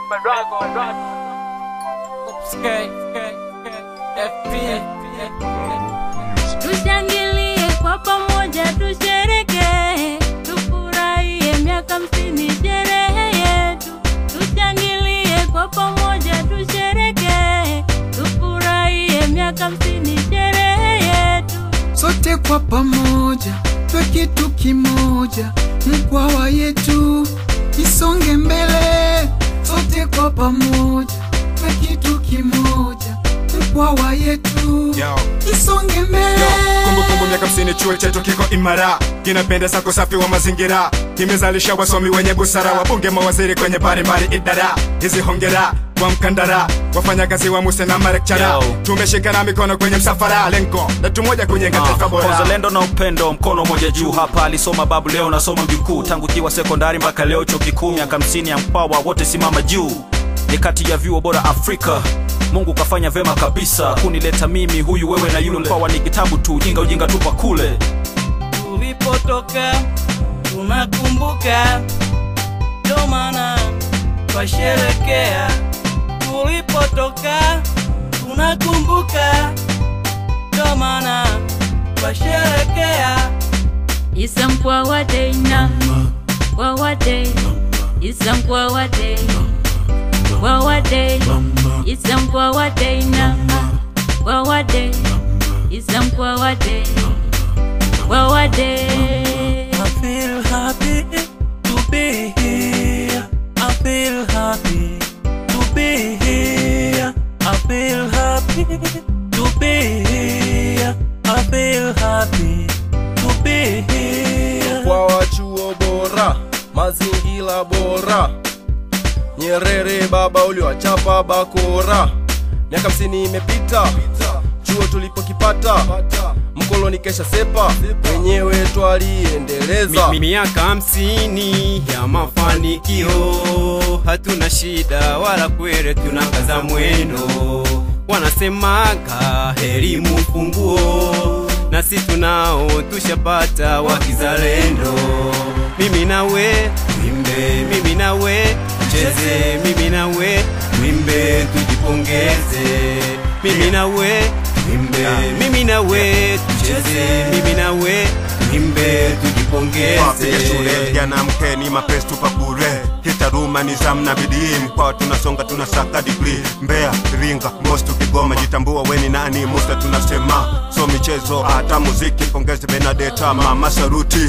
Marago, Marago. Skate, skate, skate. FP, Tushangilie kwa pamoja, tushereke, tufurahie miaka hamsini sherehe yetu. Tushangilie kwa pamoja, tushereke, tufurahie miaka hamsini sherehe yetu. sote kwa pamoja twe kitu kimoja, mkwawa yetu isonge mbele. Sote kwa pamoja twe kitu kimoja, mkwawa yetu Yo. isonge mbele. Yo, kumbukumbu miaka hamsini chuo chetu kiko imara, kinapendeza kwa usafi wa mazingira, kimezalisha wasomi wenye busara, wabunge, mawaziri kwenye mbalimbali idara. Hizi hongera kwa mkandara, wafanyakazi wa muse na marekchara, Yo. tumeshikana mikono kwenye msafara, lengo na tumoja kujenga taifa Ah, bora. uzalendo na upendo mkono moja juu hapa alisoma babu leo nasoma mjukuu tangu kiwa sekondari mpaka leo chuo kikuu miaka hamsini ya mpawa wote simama juu ni kati ya vyuo bora afrika mungu kafanya vema kabisa kunileta mimi huyu wewe na yule mpawa ni kitabu tu ujinga ujinga tupa kule tulipotoka tunakumbuka, ndo maana twasherekea. Tulipotoka tunakumbuka, ndo maana twasherekea. Isa mkwawa day na mkwawa day Isa mkwawa day mkwawa day Isa mkwawa day na mkwawa day Isa mkwawa day mkwawa day I feel happy to be here. I feel happy to be here. I feel happy to be here. I feel happy to be here. kwa wachuo bora, mazingira bora. Nyerere baba uliwachapa bakora, miaka hamsini imepita, chuo tulipokipata, mkoloni kesha sepa, wenyewe twaliendeleza. Mi- miaka hamsini ya mafanikio, hatuna shida wala kwere, tunakaza mwendo. Wanasemaga elimu funguo, nasi tunao tushapata wa kizalendo. Mimi nawe wimbe, mimi nawe cheze, mimi nawe wimbe, tujipongeze. Mimi nawe wimbe, mimi nawe tucheze, mimi nawe wimbe, Wapige shule tujipongeze. vijana mkeni mapesi tupa bure kitaruma nizamu na bidii mkwao tunasonga tunasaka digrii Mbeya Iringa Mostu Kigoma jitambua weni nani musta tunasema so michezo hata muziki pongeze Benadeta mama saruti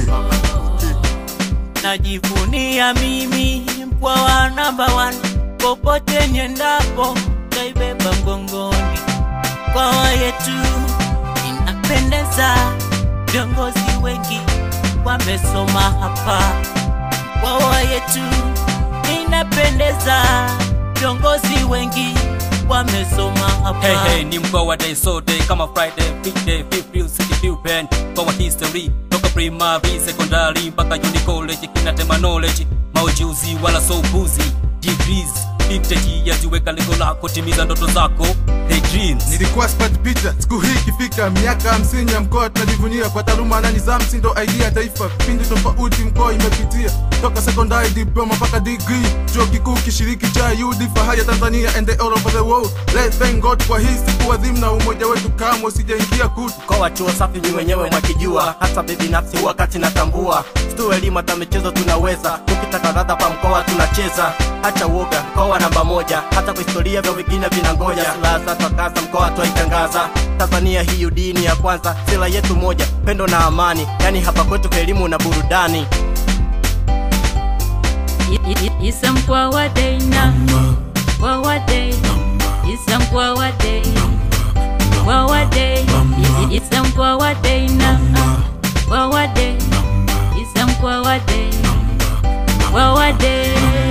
najivunia mimi mkwawa namba one popote niendapo taibeba mgongoni mkwawa yetu inapendeza viongozi wengi wamesoma hapa mkwawa yetu inapendeza viongozi wengi wamesoma hapa Hey, hey, ni mkoa wa day so day kama Friday, big day, feel feel city feel pen Mkoa wa history, toka primary, secondary mpaka uni college kinatema knowledge Maujuzi wala so buzi, degrees 50 years weka lengo lako, timiza ndoto zako, hey dreams nilikuwa sipati picha siku hii ikifika miaka hamsini ya mkoa tunajivunia kwa taaluma na nidhamu si ndo idea ya taifa pindi tofauti mkoa imepitia toka sekondari diploma mpaka degree chuo kikuu kishiriki cha UD fahari ya Tanzania and all over the world let's thank God kwa hii siku adhimu na umoja wetu kamwe usijaingia kutu mkoa wa chuo safi ni wenyewe mwakijua hata binafsi wakati natambua stu elimu hata michezo tunaweza tukitaka radha pa mkoa tunacheza hacha uoga mkoa namba moja hata kwa historia vya vingine vinangoja silaha za twakasa mkoa twaitangaza tanzania hii dini ya kwanza sila yetu moja pendo na amani yani hapa kwetu kwa elimu na burudani I- I- Isa mkwawa day na mkwawa day Isa mkwawa day mkwawa day I- I- Isa mkwawa day na mkwawa day Isa mkwawa day mkwawa day